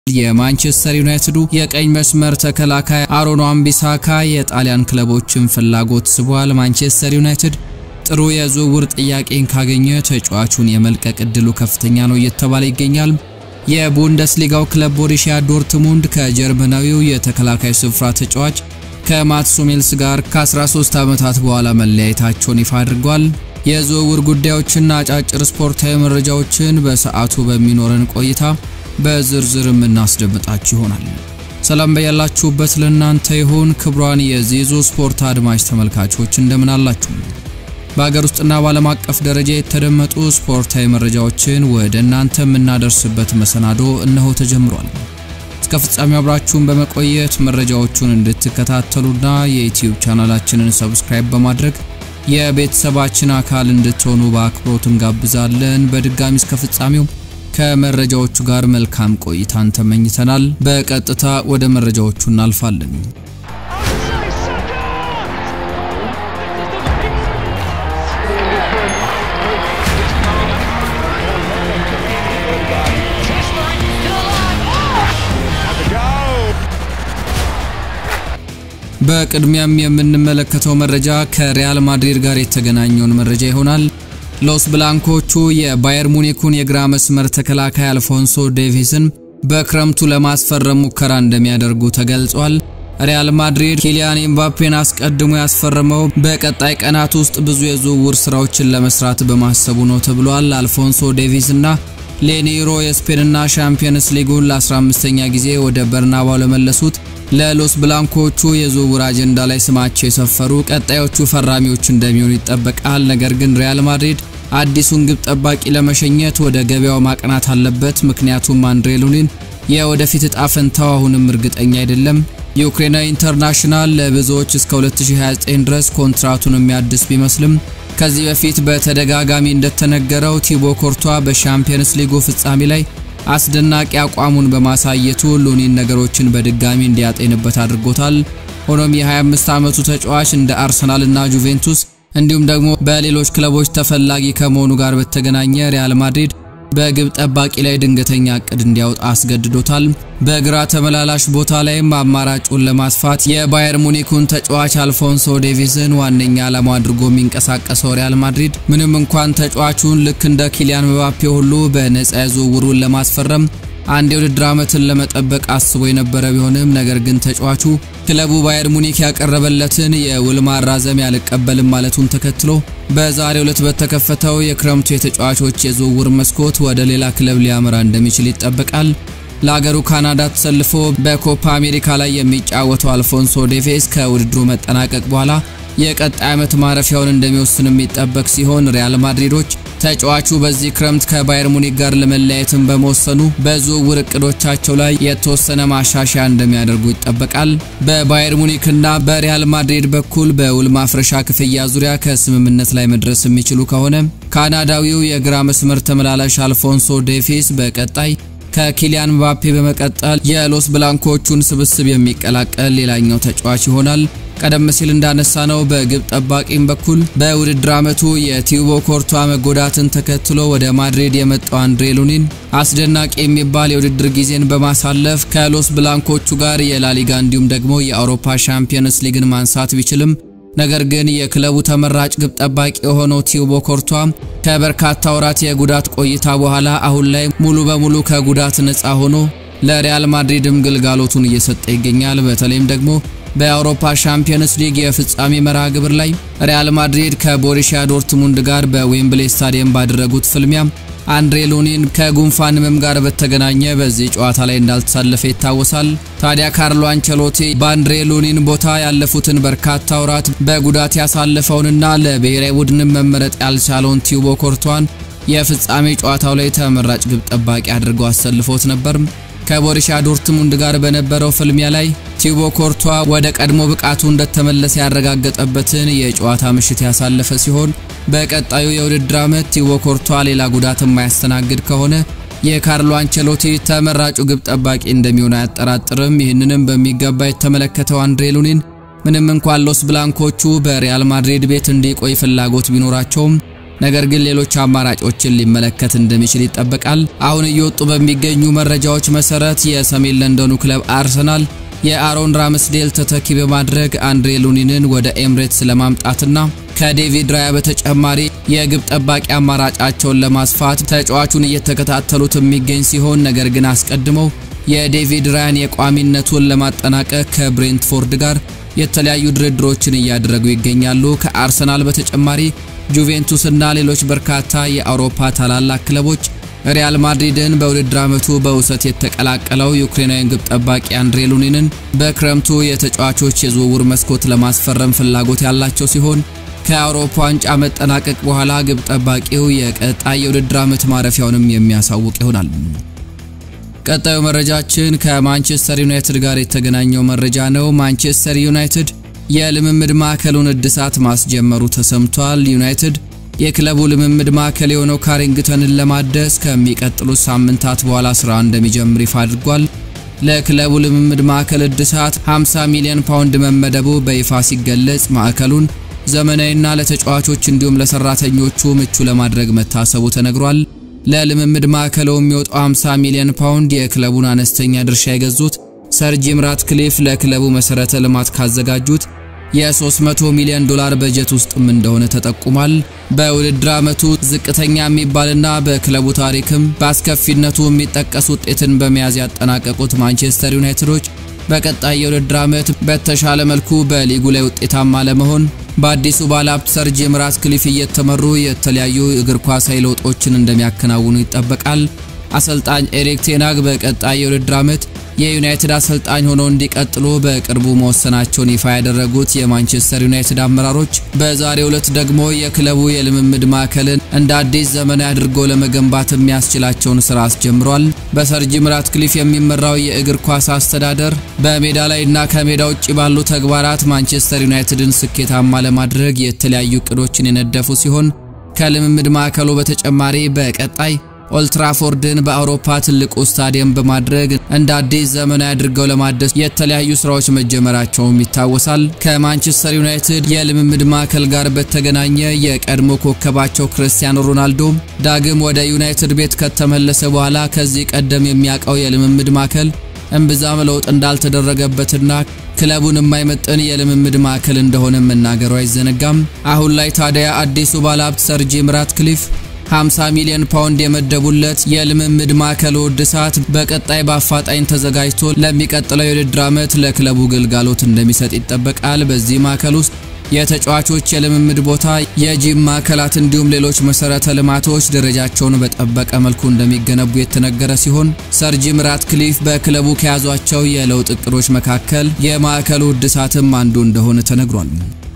የማንቸስተር ዩናይትዱ የቀኝ መስመር ተከላካይ አሮን wan-bissaka የጣሊያን ክለቦችን ፍላጎት ስቧል። ማንቸስተር ዩናይትድ ጥሩ የዝውውር ጥያቄን ካገኘ ተጫዋቹን የመልቀቅ እድሉ ከፍተኛ ነው እየተባለ ይገኛል። የቡንደስሊጋው ክለብ ቦሩሲያ ዶርትሙንድ ከጀርመናዊው የተከላካይ ስፍራ ተጫዋች ከማትስ ሁሜልስ ጋር ከ13 ዓመታት በኋላ መለያየታቸውን ይፋ አድርጓል። የዝውውር ጉዳዮችና አጫጭር ስፖርታዊ መረጃዎችን በሰዓቱ በሚኖረን ቆይታ በዝርዝር የምናስደምጣችሁ ይሆናል። ሰላም በያላችሁበት ለእናንተ ይሁን። ክቡራን የዜዞ ስፖርት አድማጭ ተመልካቾች እንደምን አላችሁ? በሀገር ውስጥና በዓለም አቀፍ ደረጃ የተደመጡ ስፖርታዊ መረጃዎችን ወደ እናንተ የምናደርስበት መሰናዶ እነሆ ተጀምሯል። እስከ ፍጻሜው አብራችሁን በመቆየት መረጃዎቹን እንድትከታተሉና የዩቲዩብ ቻናላችንን ሰብስክራይብ በማድረግ የቤተሰባችን አካል እንድትሆኑ በአክብሮት እንጋብዛለን። በድጋሚ እስከ ፍጻሜው ከመረጃዎቹ ጋር መልካም ቆይታን ተመኝተናል። በቀጥታ ወደ መረጃዎቹ እናልፋለን። በቅድሚያም የምንመለከተው መረጃ ከሪያል ማድሪድ ጋር የተገናኘውን መረጃ ይሆናል። ሎስ ብላንኮቹ የባየር ሙኒኩን የግራ መስመር ተከላካይ አልፎንሶ ዴቪስን በክረምቱ ለማስፈረም ሙከራ እንደሚያደርጉ ተገልጿል። ሪያል ማድሪድ ኪሊያን ኤምባፔን አስቀድሞ ያስፈረመው በቀጣይ ቀናት ውስጥ ብዙ የዝውውር ስራዎችን ለመስራት በማሰቡ ነው ተብሏል። አልፎንሶ ዴቪስ እና ሌኒሮ የስፔንና ሻምፒየንስ ሊጉን ለ15ኛ ጊዜ ወደ በርናባው ለመለሱት ለሎስ ብላንኮቹ የዝውውር አጀንዳ ላይ ስማቸው የሰፈሩ ቀጣዮቹ ፈራሚዎች እንደሚሆኑ ይጠበቃል። ነገር ግን ሪያል ማድሪድ አዲሱን ግብ ጠባቂ ለመሸኘት ወደ ገበያው ማቅናት አለበት። ምክንያቱም አንድሬ ሉኒን የወደፊት እጣ ፈንታው አሁንም እርግጠኛ አይደለም። የዩክሬናዊ ኢንተርናሽናል ለብዙዎች እስከ 2029 ድረስ ኮንትራቱን የሚያድስ ቢመስልም ከዚህ በፊት በተደጋጋሚ እንደተነገረው ቲቦ ኮርቷ በሻምፒየንስ ሊጉ ፍጻሜ ላይ አስደናቂ አቋሙን በማሳየቱ ሉኒን ነገሮችን በድጋሚ እንዲያጤንበት አድርጎታል። ሆኖም የ25 ዓመቱ ተጫዋች እንደ አርሰናል እና ጁቬንቱስ እንዲሁም ደግሞ በሌሎች ክለቦች ተፈላጊ ከመሆኑ ጋር በተገናኘ ሪያል ማድሪድ በግብ ጠባቂ ላይ ድንገተኛ እቅድ እንዲያወጣ አስገድዶታል። በግራ ተመላላሽ ቦታ ላይም አማራጩን ለማስፋት የባየር ሙኒኩን ተጫዋች አልፎንሶ ዴቪስን ዋነኛ ዓላማ አድርጎ የሚንቀሳቀሰው ሪያል ማድሪድ ምንም እንኳን ተጫዋቹን ልክ እንደ ኪሊያን ምባፔ ሁሉ በነፃ ዝውውሩን ለማስፈረም አንድ የውድድር ዓመትን ለመጠበቅ አስቦ የነበረ ቢሆንም ነገር ግን ተጫዋቹ ክለቡ ባየር ሙኒክ ያቀረበለትን የውል ማራዘሚያ አልቀበልም ማለቱን ተከትሎ በዛሬው ዕለት በተከፈተው የክረምቱ የተጫዋቾች የዝውውር መስኮት ወደ ሌላ ክለብ ሊያመራ እንደሚችል ይጠበቃል። ለአገሩ ካናዳ ተሰልፎ በኮፓ አሜሪካ ላይ የሚጫወተው አልፎንሶ ዴቪስ ከውድድሩ መጠናቀቅ በኋላ የቀጣይ ዓመት ማረፊያውን እንደሚወስን የሚጠበቅ ሲሆን ሪያል ማድሪዶች ተጫዋቹ በዚህ ክረምት ከባየር ሙኒክ ጋር ለመለያየትን በመወሰኑ በዝውውር እቅዶቻቸው ላይ የተወሰነ ማሻሻያ እንደሚያደርጉ ይጠበቃል። በባየር ሙኒክና በሪያል ማድሪድ በኩል በውል ማፍረሻ ክፍያ ዙሪያ ከስምምነት ላይ መድረስ የሚችሉ ከሆነ ካናዳዊው የግራ መስመር ተመላላሽ አልፎንሶ ዴቪስ በቀጣይ ከኪሊያን ምባፔ በመቀጠል የሎስ ብላንኮቹን ስብስብ የሚቀላቀል ሌላኛው ተጫዋች ይሆናል። ቀደም ሲል እንዳነሳ ነው በግብ ጠባቂም በኩል በውድድር ዓመቱ የቲቦ ኮርቷ መጎዳትን ተከትሎ ወደ ማድሪድ የመጣው አንድሬ ሉኒን አስደናቂ የሚባል የውድድር ጊዜን በማሳለፍ ከሎስ ብላንኮቹ ጋር የላሊጋ እንዲሁም ደግሞ የአውሮፓ ሻምፒየንስ ሊግን ማንሳት ቢችልም ነገር ግን የክለቡ ተመራጭ ግብ ጠባቂ የሆነው ቲቦ ኮርቷ ከበርካታ ወራት የጉዳት ቆይታ በኋላ አሁን ላይ ሙሉ በሙሉ ከጉዳት ነፃ ሆኖ ለሪያል ማድሪድም ግልጋሎቱን እየሰጠ ይገኛል። በተለይም ደግሞ በአውሮፓ ሻምፒየንስ ሊግ የፍጻሜ መርሃ ግብር ላይ ሪያል ማድሪድ ከቦሩሲያ ዶርትሙንድ ጋር በዌምብሌ ስታዲየም ባደረጉት ፍልሚያ አንድሬ ሉኒን ከጉንፋን ህመም ጋር በተገናኘ በዚህ ጨዋታ ላይ እንዳልተሳለፈ ይታወሳል። ታዲያ ካርሎ አንቸሎቲ በአንድሬ ሉኒን ቦታ ያለፉትን በርካታ ወራት በጉዳት ያሳለፈውንና ለብሔራዊ ቡድንም መመረጥ ያልቻለውን ቲቦ ኮርቷን የፍጻሜ ጨዋታው ላይ ተመራጭ ግብ ጠባቂ አድርገው አሰልፎት ነበር። ከቦሩሲያ ዶርትሙንድ ጋር በነበረው ፍልሚያ ላይ ቲቦ ኮርቷ ወደ ቀድሞ ብቃቱ እንደተመለሰ ያረጋገጠበትን የጨዋታ ምሽት ያሳለፈ ሲሆን በቀጣዩ የውድድር ዓመት ቲቦ ኮርቷ ሌላ ጉዳት የማያስተናግድ ከሆነ የካርሎ አንቸሎቲ ተመራጩ ግብ ጠባቂ እንደሚሆን አያጠራጥርም። ይህንንም በሚገባ የተመለከተው አንድሬ ሉኒን ምንም እንኳን ሎስ ብላንኮቹ በሪያል ማድሪድ ቤት እንዲቆይ ፍላጎት ቢኖራቸውም ነገር ግን ሌሎች አማራጮችን ሊመለከት እንደሚችል ይጠበቃል። አሁን እየወጡ በሚገኙ መረጃዎች መሰረት የሰሜን ለንደኑ ክለብ አርሰናል የአሮን ራምስዴል ተተኪ በማድረግ አንድሬ ሉኒንን ወደ ኤምሬትስ ለማምጣትና ከዴቪድ ራያ በተጨማሪ የግብ ጠባቂ አማራጫቸውን ለማስፋት ተጫዋቹን እየተከታተሉት የሚገኝ ሲሆን ነገር ግን አስቀድመው የዴቪድ ራያን የቋሚነቱን ለማጠናቀቅ ከብሬንትፎርድ ጋር የተለያዩ ድርድሮችን እያደረጉ ይገኛሉ። ከአርሰናል በተጨማሪ ጁቬንቱስ እና ሌሎች በርካታ የአውሮፓ ታላላቅ ክለቦች ሪያል ማድሪድን በውድድር ዓመቱ በውሰት የተቀላቀለው ዩክሬናዊን ግብ ጠባቂ አንድሬ ሉኒንን በክረምቱ የተጫዋቾች የዝውውር መስኮት ለማስፈረም ፍላጎት ያላቸው ሲሆን ከአውሮፓ ዋንጫ መጠናቀቅ በኋላ ግብ ጠባቂው የቀጣይ የውድድር ዓመት ማረፊያውንም የሚያሳውቅ ይሆናል። ቀጣዩ መረጃችን ከማንቸስተር ዩናይትድ ጋር የተገናኘው መረጃ ነው። ማንቸስተር ዩናይትድ የልምምድ ማዕከሉን እድሳት ማስጀመሩ ተሰምቷል። ዩናይትድ የክለቡ ልምምድ ማዕከል የሆነው ካሪንግተንን ለማደስ ከሚቀጥሉት ሳምንታት በኋላ ስራ እንደሚጀምር ይፋ አድርጓል። ለክለቡ ልምምድ ማዕከል እድሳት 50 ሚሊዮን ፓውንድ መመደቡ በይፋ ሲገለጽ ማዕከሉን ዘመናዊና ለተጫዋቾች እንዲሁም ለሰራተኞቹ ምቹ ለማድረግ መታሰቡ ተነግሯል። ለልምምድ ማዕከሉ የሚወጣው 50 ሚሊዮን ፓውንድ የክለቡን አነስተኛ ድርሻ የገዙት ሰር ጂም ራትክሊፍ ለክለቡ መሰረተ ልማት ካዘጋጁት የ300 ሚሊዮን ዶላር በጀት ውስጥም እንደሆነ ተጠቁሟል። በውድድር ዓመቱ ዝቅተኛ የሚባልና በክለቡ ታሪክም በአስከፊነቱ የሚጠቀስ ውጤትን በመያዝ ያጠናቀቁት ማንቸስተር ዩናይትዶች በቀጣይ የውድድር ዓመት በተሻለ መልኩ በሊጉ ላይ ውጤታማ ለመሆን በአዲሱ ባለሀብት ሰር ጂም ራትክሊፍ እየተመሩ የተለያዩ እግር ኳሳዊ ለውጦችን እንደሚያከናውኑ ይጠበቃል። አሰልጣኝ ኤሪክ ቴናግ በቀጣይ የውድድር ዓመት የዩናይትድ አሰልጣኝ ሆነው እንዲቀጥሉ በቅርቡ መወሰናቸውን ይፋ ያደረጉት የማንቸስተር ዩናይትድ አመራሮች በዛሬው ዕለት ደግሞ የክለቡ የልምምድ ማዕከልን እንደ አዲስ ዘመናዊ አድርጎ ለመገንባት የሚያስችላቸውን ስራ አስጀምሯል። በሰር ጂም ራትክሊፍ የሚመራው የእግር ኳስ አስተዳደር በሜዳ ላይ እና ከሜዳ ውጭ ባሉ ተግባራት ማንቸስተር ዩናይትድን ስኬታማ ለማድረግ የተለያዩ እቅዶችን የነደፉ ሲሆን ከልምምድ ማዕከሉ በተጨማሪ በቀጣይ ኦልትራፎርድን በአውሮፓ ትልቁ ስታዲየም በማድረግ እንደ አዲስ ዘመናዊ አድርገው ለማደስ የተለያዩ ስራዎች መጀመራቸውም ይታወሳል። ከማንቸስተር ዩናይትድ የልምምድ ማዕከል ጋር በተገናኘ የቀድሞ ኮከባቸው ክርስቲያኖ ሮናልዶ ዳግም ወደ ዩናይትድ ቤት ከተመለሰ በኋላ ከዚህ ቀደም የሚያውቀው የልምምድ ማዕከል እምብዛም ለውጥ እንዳልተደረገበትና ክለቡን የማይመጥን የልምምድ ማዕከል እንደሆነ መናገሩ አይዘነጋም። አሁን ላይ ታዲያ አዲሱ ባለሀብት ሰር ጂም ራትክሊፍ 50 ሚሊዮን ፓውንድ የመደቡለት የልምምድ ማዕከሉ እድሳት በቀጣይ በአፋጣኝ ተዘጋጅቶ ለሚቀጥለው የውድድር ዓመት ለክለቡ ግልጋሎት እንደሚሰጥ ይጠበቃል። በዚህ ማዕከል ውስጥ የተጫዋቾች የልምምድ ቦታ፣ የጂም ማዕከላት እንዲሁም ሌሎች መሰረተ ልማቶች ደረጃቸውን በጠበቀ መልኩ እንደሚገነቡ የተነገረ ሲሆን ሰር ጂም ራትክሊፍ በክለቡ ከያዟቸው የለውጥ እቅዶች መካከል የማዕከሉ እድሳትም አንዱ እንደሆነ ተነግሯል።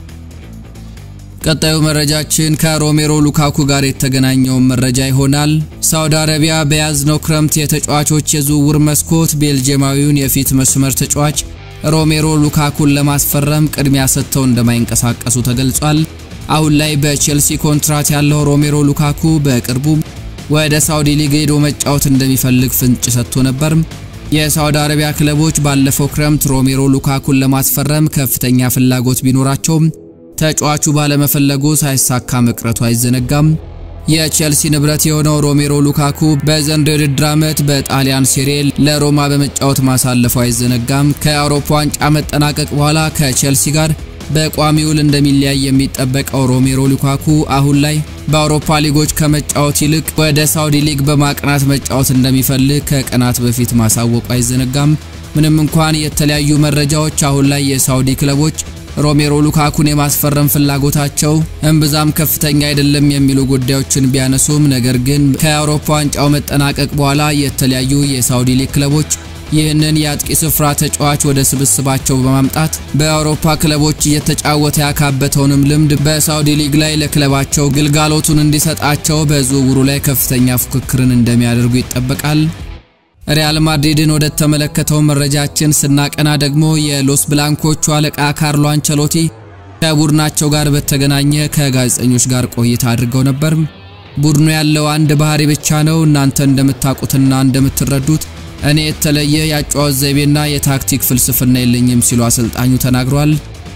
ቀጣዩ መረጃችን ከሮሜሮ ሉካኩ ጋር የተገናኘውን መረጃ ይሆናል። ሳውዲ አረቢያ በያዝነው ክረምት የተጫዋቾች የዝውውር መስኮት ቤልጅየማዊውን የፊት መስመር ተጫዋች ሮሜሮ ሉካኩን ለማስፈረም ቅድሚያ ሰጥተው እንደማይንቀሳቀሱ ተገልጿል። አሁን ላይ በቼልሲ ኮንትራት ያለው ሮሜሮ ሉካኩ በቅርቡ ወደ ሳውዲ ሊግ ሄዶ መጫወት እንደሚፈልግ ፍንጭ ሰጥቶ ነበር። የሳውዲ አረቢያ ክለቦች ባለፈው ክረምት ሮሜሮ ሉካኩን ለማስፈረም ከፍተኛ ፍላጎት ቢኖራቸውም ተጫዋቹ ባለመፈለጉ ሳይሳካ መቅረቱ አይዘነጋም። የቼልሲ ንብረት የሆነው ሮሜሮ ሉካኩ በዘንድሮው የውድድር ዓመት በጣሊያን ሴሬ ለሮማ በመጫወት ማሳለፉ አይዘነጋም። ከአውሮፓ ዋንጫ መጠናቀቅ በኋላ ከቼልሲ ጋር በቋሚ ውል እንደሚለያይ የሚጠበቀው ሮሜሮ ሉካኩ አሁን ላይ በአውሮፓ ሊጎች ከመጫወት ይልቅ ወደ ሳውዲ ሊግ በማቅናት መጫወት እንደሚፈልግ ከቀናት በፊት ማሳወቁ አይዘነጋም። ምንም እንኳን የተለያዩ መረጃዎች አሁን ላይ የሳውዲ ክለቦች ሮሜሮ ሉካኩን የማስፈረም ፍላጎታቸው እምብዛም ከፍተኛ አይደለም የሚሉ ጉዳዮችን ቢያነሱም ነገር ግን ከአውሮፓ ዋንጫው መጠናቀቅ በኋላ የተለያዩ የሳውዲ ሊግ ክለቦች ይህንን የአጥቂ ስፍራ ተጫዋች ወደ ስብስባቸው በማምጣት በአውሮፓ ክለቦች እየተጫወተ ያካበተውንም ልምድ በሳውዲ ሊግ ላይ ለክለባቸው ግልጋሎቱን እንዲሰጣቸው በዝውውሩ ላይ ከፍተኛ ፉክክርን እንደሚያደርጉ ይጠበቃል። ሪያል ማድሪድን ወደ ተመለከተው መረጃችን ስናቀና ደግሞ የሎስ ብላንኮቹ አለቃ ካርሎ አንቸሎቲ ከቡድናቸው ጋር በተገናኘ ከጋዜጠኞች ጋር ቆይታ አድርገው ነበር። ቡድኑ ያለው አንድ ባህሪ ብቻ ነው። እናንተ እንደምታውቁትና እንደምትረዱት እኔ የተለየ የአጨዋወት ዘይቤና የታክቲክ ፍልስፍና የለኝም ሲሉ አሰልጣኙ ተናግሯል።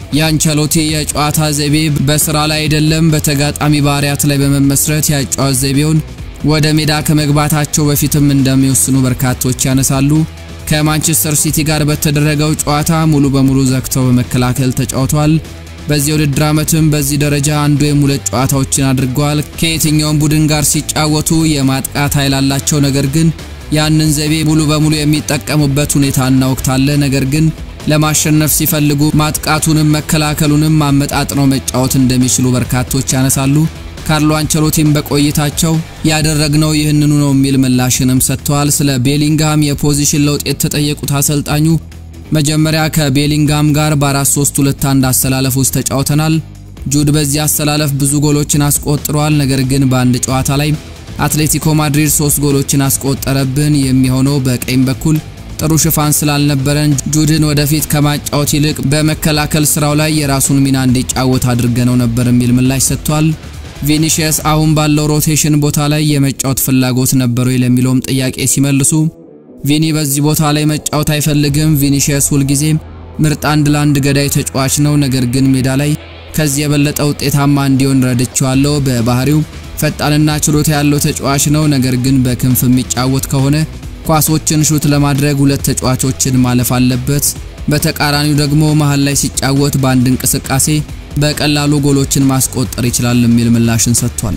የአንቸሎቲ የጨዋታ ዘይቤ በስራ ላይ አይደለም፣ በተጋጣሚ ባህሪያት ላይ በመመስረት የአጨዋወት ዘይቤውን ወደ ሜዳ ከመግባታቸው በፊትም እንደሚወስኑ በርካቶች ያነሳሉ። ከማንቸስተር ሲቲ ጋር በተደረገው ጨዋታ ሙሉ በሙሉ ዘግተው በመከላከል ተጫውተዋል። በዚህ ውድድር ዓመትም በዚህ ደረጃ አንዱ ወይም ሁለት ጨዋታዎችን አድርገዋል። ከየትኛውም ቡድን ጋር ሲጫወቱ የማጥቃት ኃይል አላቸው። ነገር ግን ያንን ዘይቤ ሙሉ በሙሉ የሚጠቀሙበት ሁኔታና ወቅት አለ። ነገር ግን ለማሸነፍ ሲፈልጉ ማጥቃቱንም መከላከሉንም አመጣጥነው መጫወት እንደሚችሉ በርካቶች ያነሳሉ። ካርሎ አንቸሎቲም በቆይታቸው ያደረግነው ይህንኑ ነው የሚል ምላሽንም ሰጥተዋል። ስለ ቤሊንግሃም የፖዚሽን ለውጥ የተጠየቁት አሰልጣኙ መጀመሪያ ከቤሊንግሃም ጋር በ4-3-2-1 አሰላለፍ ውስጥ ተጫውተናል። ጁድ በዚህ አሰላለፍ ብዙ ጎሎችን አስቆጥሯል። ነገር ግን በአንድ ጨዋታ ላይ አትሌቲኮ ማድሪድ ሶስት ጎሎችን አስቆጠረብን። የሚሆነው በቀኝ በኩል ጥሩ ሽፋን ስላልነበረን ጁድን ወደፊት ከማጫወት ይልቅ በመከላከል ስራው ላይ የራሱን ሚና እንዲጫወት አድርገነው ነበር የሚል ምላሽ ሰጥቷል። ቪኒሺየስ አሁን ባለው ሮቴሽን ቦታ ላይ የመጫወት ፍላጎት ነበረው ለሚለውም ጥያቄ ሲመልሱ ቪኒ በዚህ ቦታ ላይ መጫወት አይፈልግም። ቪኒሺየስ ሁልጊዜ ምርጥ አንድ ለአንድ ገዳይ ተጫዋች ነው። ነገር ግን ሜዳ ላይ ከዚህ የበለጠ ውጤታማ እንዲሆን ረድቼዋለሁ። በባህሪው ፈጣንና ችሎታ ያለው ተጫዋች ነው። ነገር ግን በክንፍ የሚጫወት ከሆነ ኳሶችን ሹት ለማድረግ ሁለት ተጫዋቾችን ማለፍ አለበት። በተቃራኒው ደግሞ መሃል ላይ ሲጫወት በአንድ እንቅስቃሴ በቀላሉ ጎሎችን ማስቆጠር ይችላል የሚል ምላሽን ሰጥቷል።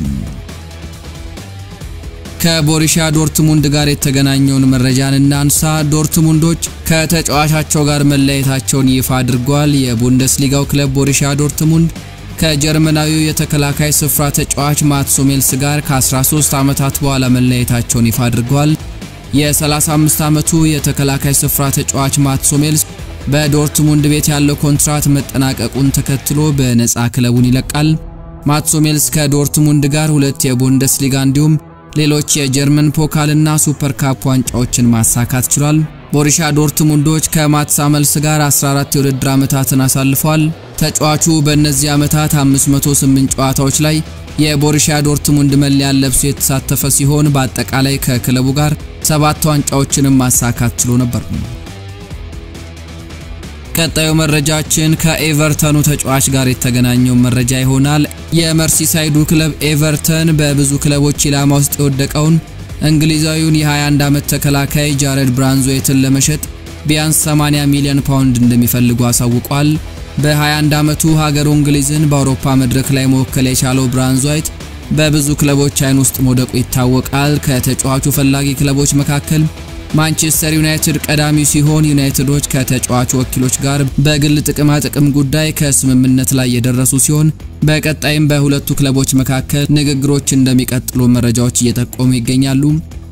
ከቦሩሲያ ዶርትሙንድ ጋር የተገናኘውን መረጃን እናንሳ። ዶርትሙንዶች ከተጫዋቻቸው ጋር መለያየታቸውን ይፋ አድርጓል። የቡንደስሊጋው ክለብ ቦሩሲያ ዶርትሙንድ ከጀርመናዊው የተከላካይ ስፍራ ተጫዋች ማትስ ሁሜልስ ጋር ከ13 ዓመታት በኋላ መለያየታቸውን ይፋ አድርጓል። የ35 ዓመቱ የተከላካይ ስፍራ ተጫዋች ማትስ ሁሜልስ በዶርትሙንድ ቤት ያለው ኮንትራት መጠናቀቁን ተከትሎ በነፃ ክለቡን ይለቃል። ማትስ ሁሜልስ ከዶርትሙንድ ጋር ሁለት የቡንደስሊጋ እንዲሁም ሌሎች የጀርመን ፖካልና ሱፐር ካፕ ዋንጫዎችን ማሳካት ችሏል። ቦሩሲያ ዶርትሙንዶች ከማትስ ሁሜልስ ጋር 14 የውድድር ዓመታትን አሳልፏል። ተጫዋቹ በእነዚህ ዓመታት 508 ጨዋታዎች ላይ የቦሩሲያ ዶርትሙንድ መለያን ለብሶ የተሳተፈ ሲሆን በአጠቃላይ ከክለቡ ጋር ሰባት ዋንጫዎችንም ማሳካት ችሎ ነበር። ቀጣዩ መረጃችን ከኤቨርተኑ ተጫዋች ጋር የተገናኘው መረጃ ይሆናል። የመርሲሳይዱ ክለብ ኤቨርተን በብዙ ክለቦች ኢላማ ውስጥ የወደቀውን እንግሊዛዊውን የ21 ዓመት ተከላካይ ጃሬድ ብራንዝዌይትን ለመሸጥ ቢያንስ 80 ሚሊዮን ፓውንድ እንደሚፈልጉ አሳውቋል። በ21 ዓመቱ ሀገሩ እንግሊዝን በአውሮፓ መድረክ ላይ መወከል የቻለው ብራንዝዌይት በብዙ ክለቦች አይን ውስጥ መውደቁ ይታወቃል። ከተጫዋቹ ፈላጊ ክለቦች መካከል ማንቸስተር ዩናይትድ ቀዳሚው ሲሆን ዩናይትዶች ከተጫዋቹ ወኪሎች ጋር በግል ጥቅማ ጥቅም ጉዳይ ከስምምነት ላይ የደረሱ ሲሆን በቀጣይም በሁለቱ ክለቦች መካከል ንግግሮች እንደሚቀጥሉ መረጃዎች እየጠቆሙ ይገኛሉ።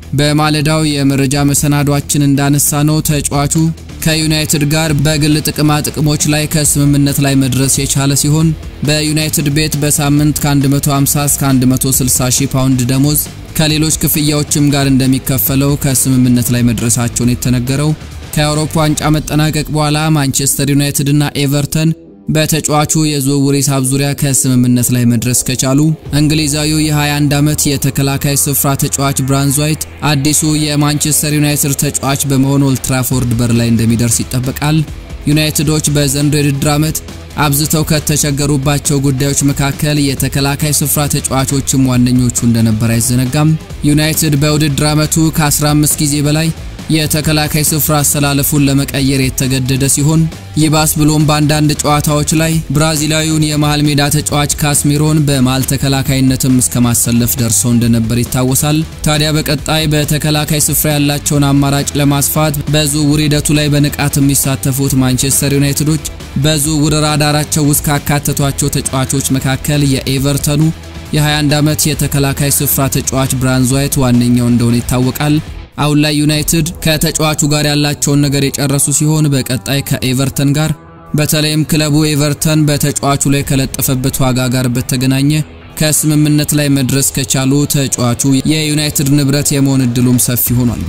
በማለዳው የመረጃ መሰናዷችን እንዳነሳ ነው ተጫዋቹ ከዩናይትድ ጋር በግል ጥቅማ ጥቅሞች ላይ ከስምምነት ላይ መድረስ የቻለ ሲሆን በዩናይትድ ቤት በሳምንት ከ150 እስከ 160 ሺህ ፓውንድ ደሞዝ ከሌሎች ክፍያዎችም ጋር እንደሚከፈለው ከስምምነት ላይ መድረሳቸውን የተነገረው ከአውሮፓ ዋንጫ መጠናቀቅ በኋላ ማንቸስተር ዩናይትድ እና ኤቨርተን በተጫዋቹ የዝውውር ሂሳብ ዙሪያ ከስምምነት ላይ መድረስ ከቻሉ እንግሊዛዊው የ21 ዓመት የተከላካይ ስፍራ ተጫዋች ብራንዝዌይት አዲሱ የማንቸስተር ዩናይትድ ተጫዋች በመሆን ኦልትራፎርድ በር ላይ እንደሚደርስ ይጠበቃል። ዩናይትዶች በዘንድሮ የውድድር ዓመት አብዝተው ከተቸገሩባቸው ጉዳዮች መካከል የተከላካይ ስፍራ ተጫዋቾችም ዋነኞቹ እንደነበር አይዘነጋም። ዩናይትድ በውድድር ዓመቱ ከ15 ጊዜ በላይ የተከላካይ ስፍራ አሰላለፉን ለመቀየር የተገደደ ሲሆን ይባስ ብሎም በአንዳንድ ጨዋታዎች ላይ ብራዚላዊውን የመሃል ሜዳ ተጫዋች ካስሚሮን በመሃል ተከላካይነትም እስከ ማሰለፍ ደርሰው እንደነበር ይታወሳል። ታዲያ በቀጣይ በተከላካይ ስፍራ ያላቸውን አማራጭ ለማስፋት በዝውውር ሂደቱ ላይ በንቃት የሚሳተፉት ማንቸስተር ዩናይትዶች በዝውውር ራዳራቸው ውስጥ ካካተቷቸው ተጫዋቾች መካከል የኤቨርተኑ የ21 ዓመት የተከላካይ ስፍራ ተጫዋች ብራንዝዌይት ዋነኛው እንደሆነ ይታወቃል። አሁን ላይ ዩናይትድ ከተጫዋቹ ጋር ያላቸውን ነገር የጨረሱ ሲሆን በቀጣይ ከኤቨርተን ጋር በተለይም ክለቡ ኤቨርተን በተጫዋቹ ላይ ከለጠፈበት ዋጋ ጋር በተገናኘ ከስምምነት ላይ መድረስ ከቻሉ ተጫዋቹ የዩናይትድ ንብረት የመሆን እድሉም ሰፊ ሆኗል።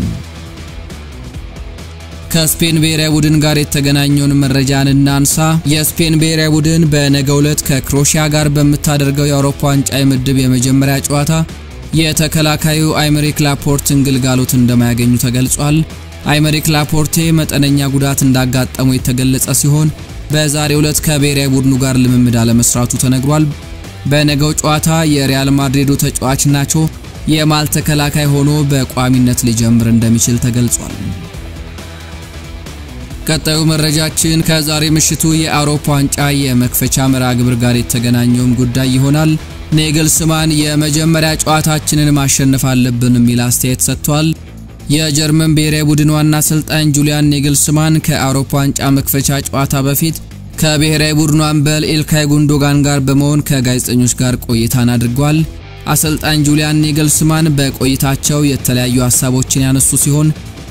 ከስፔን ብሔራዊ ቡድን ጋር የተገናኘውን መረጃን እናንሳ። የስፔን ብሔራዊ ቡድን በነገው ዕለት ከክሮሺያ ጋር በምታደርገው የአውሮፓ ዋንጫ የምድብ የመጀመሪያ ጨዋታ የተከላካዩ አይመሪክ ላፖርትን ግልጋሎት እንደማያገኙ ተገልጿል። አይመሪክ ላፖርቴ መጠነኛ ጉዳት እንዳጋጠሙ የተገለጸ ሲሆን በዛሬው ዕለት ከብሔራዊ ቡድኑ ጋር ልምምድ አለመስራቱ ተነግሯል። በነገው ጨዋታ የሪያል ማድሪዱ ተጫዋች ናቾ የማል ተከላካይ ሆኖ በቋሚነት ሊጀምር እንደሚችል ተገልጿል። ቀጣዩ መረጃችን ከዛሬ ምሽቱ የአውሮፓ ዋንጫ የመክፈቻ መርሃ ግብር ጋር የተገናኘውም ጉዳይ ይሆናል። ኔግልስማን የመጀመሪያ ጨዋታችንን ማሸነፍ አለብን የሚል አስተያየት ሰጥቷል። የጀርመን ብሔራዊ ቡድን ዋና አሰልጣኝ ጁሊያን ኔግልስማን ከአውሮፓ ዋንጫ መክፈቻ ጨዋታ በፊት ከብሔራዊ ቡድኑ አምበል ኢልካይ ጉንዶጋን ጋር በመሆን ከጋዜጠኞች ጋር ቆይታን አድርጓል። አሰልጣኝ ጁሊያን ኔግልስማን በቆይታቸው የተለያዩ ሀሳቦችን ያነሱ ሲሆን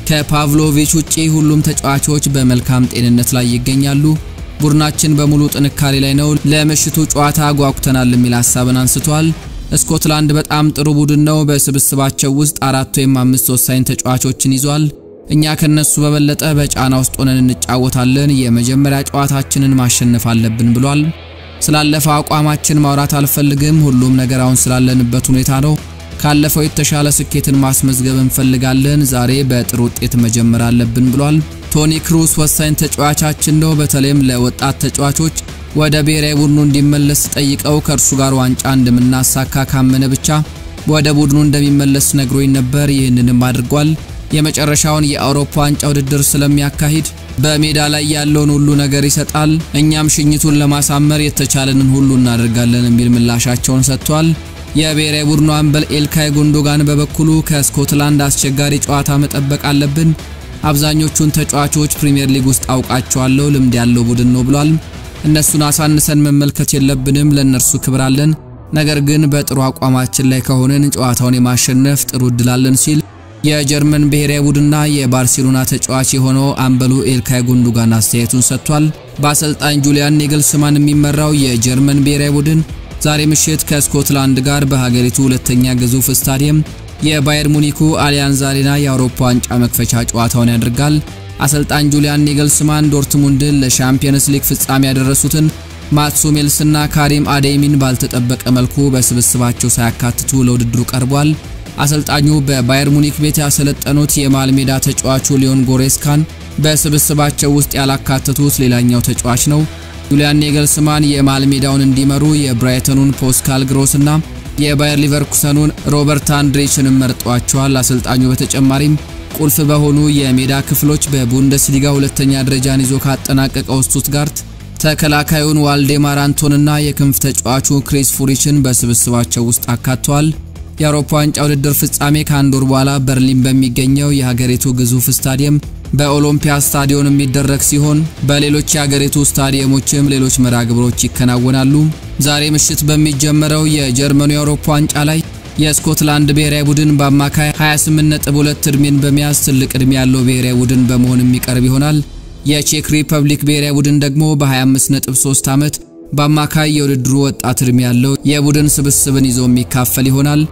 ከፓቭሎቪች ውጪ ሁሉም ተጫዋቾች በመልካም ጤንነት ላይ ይገኛሉ። ቡድናችን በሙሉ ጥንካሬ ላይ ነው። ለምሽቱ ጨዋታ ጓጉተናል የሚል ሀሳብን አንስቷል። ስኮትላንድ በጣም ጥሩ ቡድን ነው። በስብስባቸው ውስጥ አራት ወይም አምስት ወሳኝ ተጫዋቾችን ይዟል። እኛ ከነሱ በበለጠ በጫና ውስጥ ሆነን እንጫወታለን። የመጀመሪያ ጨዋታችንን ማሸነፍ አለብን ብሏል። ስላለፈው አቋማችን ማውራት አልፈልግም። ሁሉም ነገር አሁን ስላለንበት ሁኔታ ነው። ካለፈው የተሻለ ስኬትን ማስመዝገብ እንፈልጋለን። ዛሬ በጥሩ ውጤት መጀመር አለብን ብሏል። ቶኒ ክሩስ ወሳኝ ተጫዋቻችን ነው። በተለይም ለወጣት ተጫዋቾች ወደ ብሔራዊ ቡድኑ እንዲመለስ ጠይቀው ከእርሱ ጋር ዋንጫ እንደምናሳካ ካመነ ብቻ ወደ ቡድኑ እንደሚመለስ ነግሮኝ ነበር። ይህንንም አድርጓል። የመጨረሻውን የአውሮፓ ዋንጫ ውድድር ስለሚያካሂድ በሜዳ ላይ ያለውን ሁሉ ነገር ይሰጣል። እኛም ሽኝቱን ለማሳመር የተቻለንን ሁሉ እናደርጋለን የሚል ምላሻቸውን ሰጥቷል። የብሔራዊ ቡድኑ አምበል ኤልካይ ጉንዶጋን በበኩሉ ከስኮትላንድ አስቸጋሪ ጨዋታ መጠበቅ አለብን። አብዛኞቹን ተጫዋቾች ፕሪምየር ሊግ ውስጥ አውቃቸዋለሁ። ልምድ ያለው ቡድን ነው ብሏል። እነሱን አሳንሰን መመልከት የለብንም። ለእነርሱ ክብር አለን። ነገር ግን በጥሩ አቋማችን ላይ ከሆነን ጨዋታውን የማሸነፍ ጥሩ እድል አለን ሲል የጀርመን ብሔራዊ ቡድንና የባርሴሎና ተጫዋች የሆነው አምበሉ ኤልካይ ጉንዶጋን አስተያየቱን ሰጥቷል። በአሰልጣኝ ጁሊያን ኔግልስማን የሚመራው የጀርመን ብሔራዊ ቡድን ዛሬ ምሽት ከስኮትላንድ ጋር በሀገሪቱ ሁለተኛ ግዙፍ ስታዲየም የባየር ሙኒኩ አሊያንዝ አሬና የአውሮፓ ዋንጫ መክፈቻ ጨዋታውን ያደርጋል። አሰልጣኝ ጁሊያን ኔግልስማን ዶርትሙንድን ለሻምፒየንስ ሊግ ፍጻሜ ያደረሱትን ማትሱ ሜልስና ካሪም አዴሚን ባልተጠበቀ መልኩ በስብስባቸው ሳያካትቱ ለውድድሩ ቀርቧል። አሰልጣኙ በባየር ሙኒክ ቤት ያሰለጠኑት የመሃል ሜዳ ተጫዋቹ ሊዮን ጎሬስካን በስብስባቸው ውስጥ ያላካተቱት ሌላኛው ተጫዋች ነው። ጁሊያን ኔግልስማን የመሃል ሜዳውን እንዲመሩ የብራይተኑን ፖስካል ግሮስና የባየር ሊቨርኩሰኑን ሮበርት አንድሬችንም መርጧቸዋል። አሰልጣኙ በተጨማሪም ቁልፍ በሆኑ የሜዳ ክፍሎች በቡንደስሊጋ ሁለተኛ ደረጃን ይዞ ካጠናቀቀው ስቱትጋርት ተከላካዩን ዋልዴማር አንቶንና የክንፍ ተጫዋቹ ክሪስ ፉሪችን በስብስባቸው ውስጥ አካተዋል። የአውሮፓ ዋንጫ ውድድር ፍጻሜ ከአንድ ወር በኋላ በርሊን በሚገኘው የሀገሪቱ ግዙፍ ስታዲየም በኦሎምፒያ ስታዲዮን የሚደረግ ሲሆን በሌሎች የሀገሪቱ ስታዲየሞችም ሌሎች መርሃ ግብሮች ይከናወናሉ። ዛሬ ምሽት በሚጀመረው የጀርመኑ የአውሮፓ ዋንጫ ላይ የስኮትላንድ ብሔራዊ ቡድን በአማካይ 28.2 እድሜን በመያዝ ትልቅ እድሜ ያለው ብሔራዊ ቡድን በመሆን የሚቀርብ ይሆናል። የቼክ ሪፐብሊክ ብሔራዊ ቡድን ደግሞ በ25.3 ዓመት በአማካይ የውድድሩ ወጣት እድሜ ያለው የቡድን ስብስብን ይዞ የሚካፈል ይሆናል።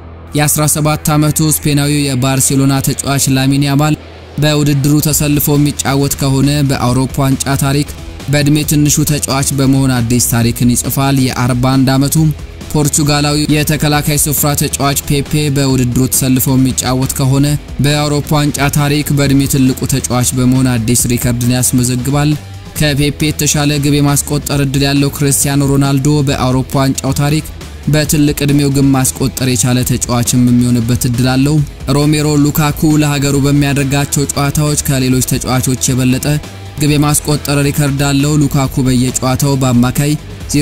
የ17 ዓመቱ ስፔናዊው የባርሴሎና ተጫዋች ላሚን ያማል በውድድሩ ተሰልፎ የሚጫወት ከሆነ በአውሮፓ ዋንጫ ታሪክ በእድሜ ትንሹ ተጫዋች በመሆን አዲስ ታሪክን ይጽፋል። የ41 ዓመቱ ፖርቹጋላዊ የተከላካይ ስፍራ ተጫዋች ፔፔ በውድድሩ ተሰልፎ የሚጫወት ከሆነ በአውሮፓ ዋንጫ ታሪክ በእድሜ ትልቁ ተጫዋች በመሆን አዲስ ሪከርድን ያስመዘግባል። ከፔፔ የተሻለ ግብ የማስቆጠር እድል ያለው ክርስቲያኖ ሮናልዶ በአውሮፓ ዋንጫው ታሪክ በትልቅ እድሜው ግብ ማስቆጠር የቻለ ተጫዋችም የሚሆንበት እድል አለው። ሮሜሮ ሉካኩ ለሀገሩ በሚያደርጋቸው ጨዋታዎች ከሌሎች ተጫዋቾች የበለጠ ግብ የማስቆጠር ሪከርድ አለው። ሉካኩ በየጨዋታው በአማካይ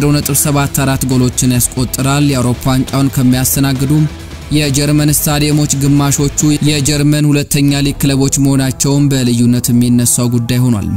0.74 ጎሎችን ያስቆጥራል። የአውሮፓ ዋንጫውን ከሚያስተናግዱ የጀርመን ስታዲየሞች ግማሾቹ የጀርመን ሁለተኛ ሊግ ክለቦች መሆናቸውም በልዩነት የሚነሳው ጉዳይ ሆኗል።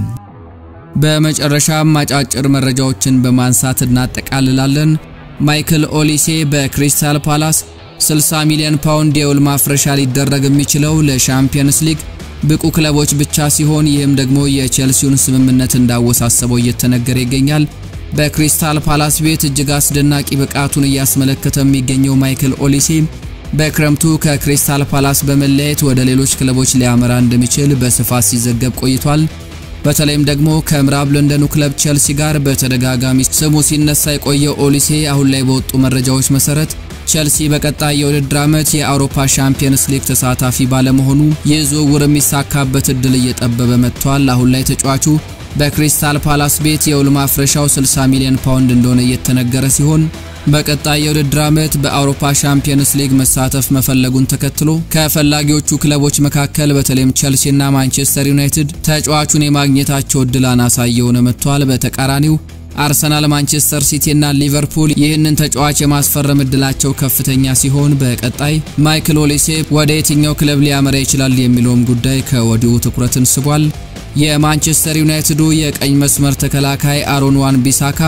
በመጨረሻም አጫጭር መረጃዎችን በማንሳት እናጠቃልላለን። ማይክል ኦሊሴ በክሪስታል ፓላስ 60 ሚሊዮን ፓውንድ የውል ማፍረሻ ሊደረግ የሚችለው ለሻምፒየንስ ሊግ ብቁ ክለቦች ብቻ ሲሆን ይህም ደግሞ የቼልሲውን ስምምነት እንዳወሳሰበው እየተነገረ ይገኛል። በክሪስታል ፓላስ ቤት እጅግ አስደናቂ ብቃቱን እያስመለከተ የሚገኘው ማይክል ኦሊሴ በክረምቱ ከክሪስታል ፓላስ በመለያየት ወደ ሌሎች ክለቦች ሊያመራ እንደሚችል በስፋት ሲዘገብ ቆይቷል። በተለይም ደግሞ ከምዕራብ ለንደኑ ክለብ ቼልሲ ጋር በተደጋጋሚ ስሙ ሲነሳ የቆየው ኦሊሴ አሁን ላይ በወጡ መረጃዎች መሰረት ቼልሲ በቀጣይ የውድድር ዓመት የአውሮፓ ሻምፒየንስ ሊግ ተሳታፊ ባለመሆኑ ይህ ዝውውር የሚሳካበት እድል እየጠበበ መጥቷል። አሁን ላይ ተጫዋቹ በክሪስታል ፓላስ ቤት የውል ማፍረሻው 60 ሚሊዮን ፓውንድ እንደሆነ እየተነገረ ሲሆን በቀጣይ የውድድር ዓመት በአውሮፓ ሻምፒየንስ ሊግ መሳተፍ መፈለጉን ተከትሎ ከፈላጊዎቹ ክለቦች መካከል በተለይም ቸልሲና ማንቸስተር ዩናይትድ ተጫዋቹን የማግኘታቸው እድል አናሳ እየሆነ መጥቷል። በተቃራኒው አርሰናል፣ ማንቸስተር ሲቲና ሊቨርፑል ይህንን ተጫዋች የማስፈረም እድላቸው ከፍተኛ ሲሆን በቀጣይ ማይክል ኦሊሴ ወደ የትኛው ክለብ ሊያመራ ይችላል የሚለውም ጉዳይ ከወዲሁ ትኩረትን ስቧል። የማንቸስተር ዩናይትዱ የቀኝ መስመር ተከላካይ አሮን ዋን ቢሳካ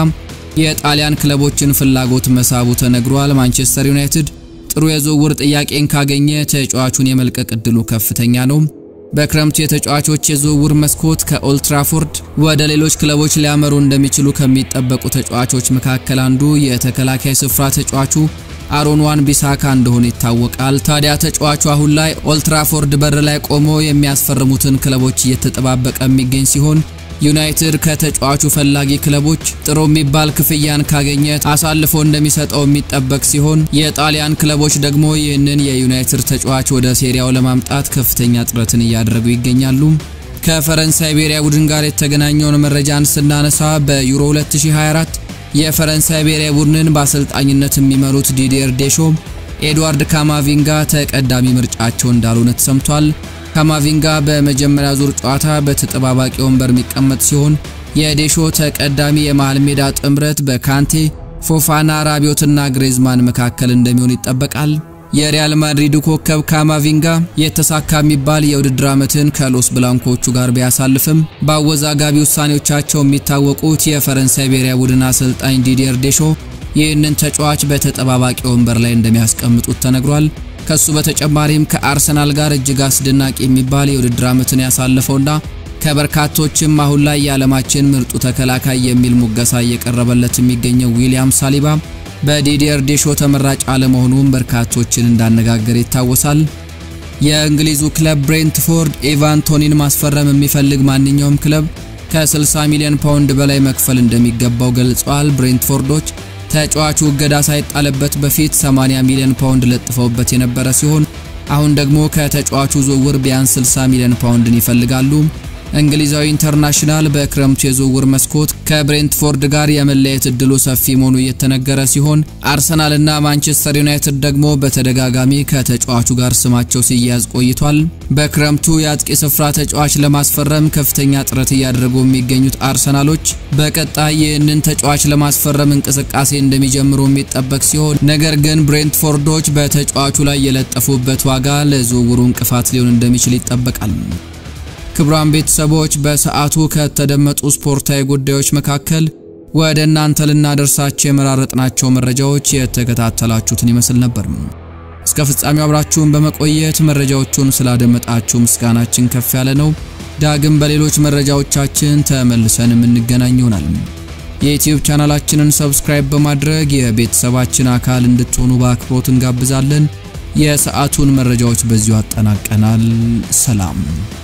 የጣሊያን ክለቦችን ፍላጎት መሳቡ ተነግሯል። ማንቸስተር ዩናይትድ ጥሩ የዝውውር ጥያቄን ካገኘ ተጫዋቹን የመልቀቅ እድሉ ከፍተኛ ነው። በክረምቱ የተጫዋቾች የዝውውር መስኮት ከኦልትራፎርድ ወደ ሌሎች ክለቦች ሊያመሩ እንደሚችሉ ከሚጠበቁ ተጫዋቾች መካከል አንዱ የተከላካይ ስፍራ ተጫዋቹ አሮን ዋን ቢሳካ እንደሆነ ይታወቃል። ታዲያ ተጫዋቹ አሁን ላይ ኦልትራፎርድ በር ላይ ቆሞ የሚያስፈርሙትን ክለቦች እየተጠባበቀ የሚገኝ ሲሆን ዩናይትድ ከተጫዋቹ ፈላጊ ክለቦች ጥሩ የሚባል ክፍያን ካገኘ አሳልፎ እንደሚሰጠው የሚጠበቅ ሲሆን የጣሊያን ክለቦች ደግሞ ይህንን የዩናይትድ ተጫዋች ወደ ሴሪያው ለማምጣት ከፍተኛ ጥረትን እያደረጉ ይገኛሉ። ከፈረንሳይ ብሔራዊ ቡድን ጋር የተገናኘውን መረጃን ስናነሳ በዩሮ 2024 የፈረንሳይ ብሔራዊ ቡድንን በአሰልጣኝነት የሚመሩት ዲዲየር ዴሾ ኤድዋርድ ካማቪንጋ ተቀዳሚ ምርጫቸው እንዳልሆነ ተሰምቷል። ካማቪንጋ በመጀመሪያ ዙር ጨዋታ በተጠባባቂ ወንበር የሚቀመጥ ሲሆን የዴሾ ተቀዳሚ የመሃል ሜዳ ጥምረት በካንቴ ፎፋና፣ ራቢዮትና ግሬዝማን መካከል እንደሚሆን ይጠበቃል። የሪያል ማድሪዱ ኮከብ ካማቪንጋ የተሳካ የሚባል የውድድር ዓመትን ከሎስ ብላንኮቹ ጋር ቢያሳልፍም በአወዛጋቢ ውሳኔዎቻቸው የሚታወቁት የፈረንሳይ ብሔራዊ ቡድን አሰልጣኝ ዲዲየር ዴሾ ይህንን ተጫዋች በተጠባባቂ ወንበር ላይ እንደሚያስቀምጡት ተነግሯል። ከሱ በተጨማሪም ከአርሰናል ጋር እጅግ አስደናቂ የሚባል የውድድር ዓመትን ያሳለፈውና ከበርካቶችም አሁን ላይ የዓለማችን ምርጡ ተከላካይ የሚል ሙገሳ እየቀረበለት የሚገኘው ዊሊያም ሳሊባ በዲዲየር ዴሾ ተመራጭ አለመሆኑም በርካቶችን እንዳነጋገር ይታወሳል። የእንግሊዙ ክለብ ብሬንትፎርድ ኤቫን ቶኒን ማስፈረም የሚፈልግ ማንኛውም ክለብ ከ60 ሚሊዮን ፓውንድ በላይ መክፈል እንደሚገባው ገልጸዋል። ብሬንትፎርዶች ተጫዋቹ እገዳ ሳይጣልበት በፊት 80 ሚሊዮን ፓውንድ ለጥፈውበት የነበረ ሲሆን አሁን ደግሞ ከተጫዋቹ ዝውውር ቢያንስ 60 ሚሊዮን ፓውንድን ይፈልጋሉ። እንግሊዛዊ ኢንተርናሽናል በክረምቱ የዝውውር መስኮት ከብሬንትፎርድ ጋር የመለየት እድሉ ሰፊ መሆኑ እየተነገረ ሲሆን አርሰናልና ማንቸስተር ዩናይትድ ደግሞ በተደጋጋሚ ከተጫዋቹ ጋር ስማቸው ሲያያዝ ቆይቷል። በክረምቱ የአጥቂ ስፍራ ተጫዋች ለማስፈረም ከፍተኛ ጥረት እያደረጉ የሚገኙት አርሰናሎች በቀጣይ ይህንን ተጫዋች ለማስፈረም እንቅስቃሴ እንደሚጀምሩ የሚጠበቅ ሲሆን ነገር ግን ብሬንትፎርዶች በተጫዋቹ ላይ የለጠፉበት ዋጋ ለዝውውሩ እንቅፋት ሊሆን እንደሚችል ይጠበቃል። ክቡራን ቤተሰቦች በሰዓቱ ከተደመጡ ስፖርታዊ ጉዳዮች መካከል ወደ እናንተ ልናደርሳቸው የመራረጥናቸው መረጃዎች የተከታተላችሁትን ይመስል ነበር። እስከ ፍጻሜው አብራችሁን በመቆየት መረጃዎቹን ስላደመጣችሁ ምስጋናችን ከፍ ያለ ነው። ዳግም በሌሎች መረጃዎቻችን ተመልሰን የምንገናኝ ይሆናል። የዩቲዩብ ቻናላችንን ሰብስክራይብ በማድረግ የቤተሰባችን አካል እንድትሆኑ በአክብሮት እንጋብዛለን። የሰዓቱን መረጃዎች በዚሁ አጠናቀናል። ሰላም